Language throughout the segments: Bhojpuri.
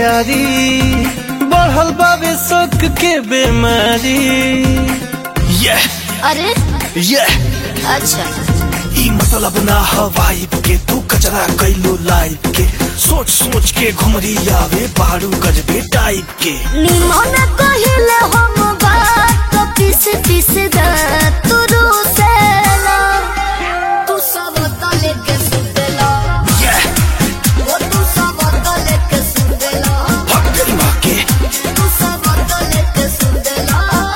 यारी बढ़ल बाबे शौक के बीमारी ये अरे ये अच्छा ई मतलब ना हवाइब के तू कचरा कैलू लाइफ के सोच सोच के घुमरी आवे बारू गजबे टाइप के निमन कहिले हम बात तो पीस पीस दा तू रूसेला तू सब तले के सुतेला ये वो तू सब तले के सुतेला भाग तेरी माँ के तू सब तले के सुतेला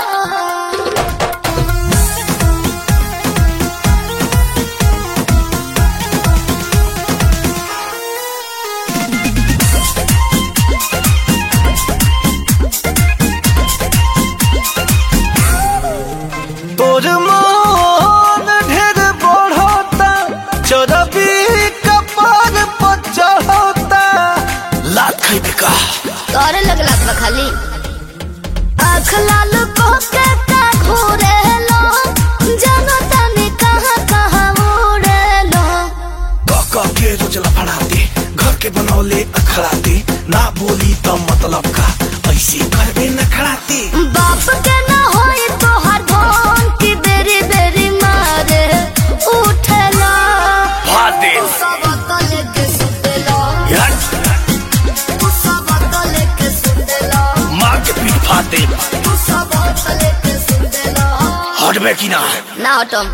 तोर मन ढेर बढ़ता चरबी कपार पर चढ़ता लात खैबे का तोरे लगला बा खाली आँख लाल को के का घूरे लो जानो तने कहाँ कहाँ उड़े लो कह के रोजला फड़ाते घर के बनौले अखड़ाते ना बोली तो मतलब का ऐसे करबे न खड़ाते बाप के ना होई तो हर धन की बेरी बेरी मारे उठेला फादे तू सब तले के सुतेला यार तू सब तले के सुतेला मार के पीठ फादे तू सब तले के सुतेला हटबे की ना ना हटम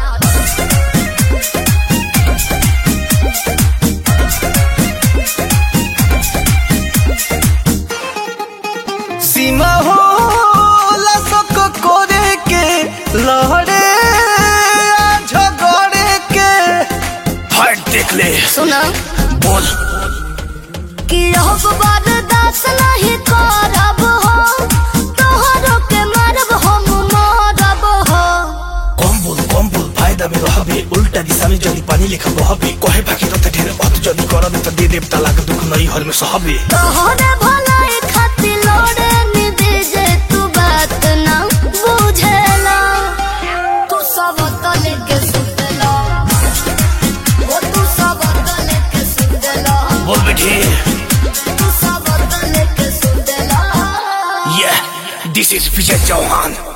सीमा हो लसक करे के लहरे आ झगड़े के फाइट देख ले सुना बोल कि अब बर्दाश्त नहीं करब हो तोहरो के मारब हम मारब हो कम बोल कम बोल फायदा में रहबे उल्टा दिशा में जदी पानी लेखा बहबे कहे बाकी तो ढेर अत जदी करबे तो दे देवता लाग दुख नहीं हर में सहबे तोहरे भलाई खातिर लोड़े निबेजे तू बात ना बुझेला तू सब तले के सुतेला ओ तू सब तले के सुतेला बोल बेटे तू सब तले के सुतेला ये दिस इज विजय चौहान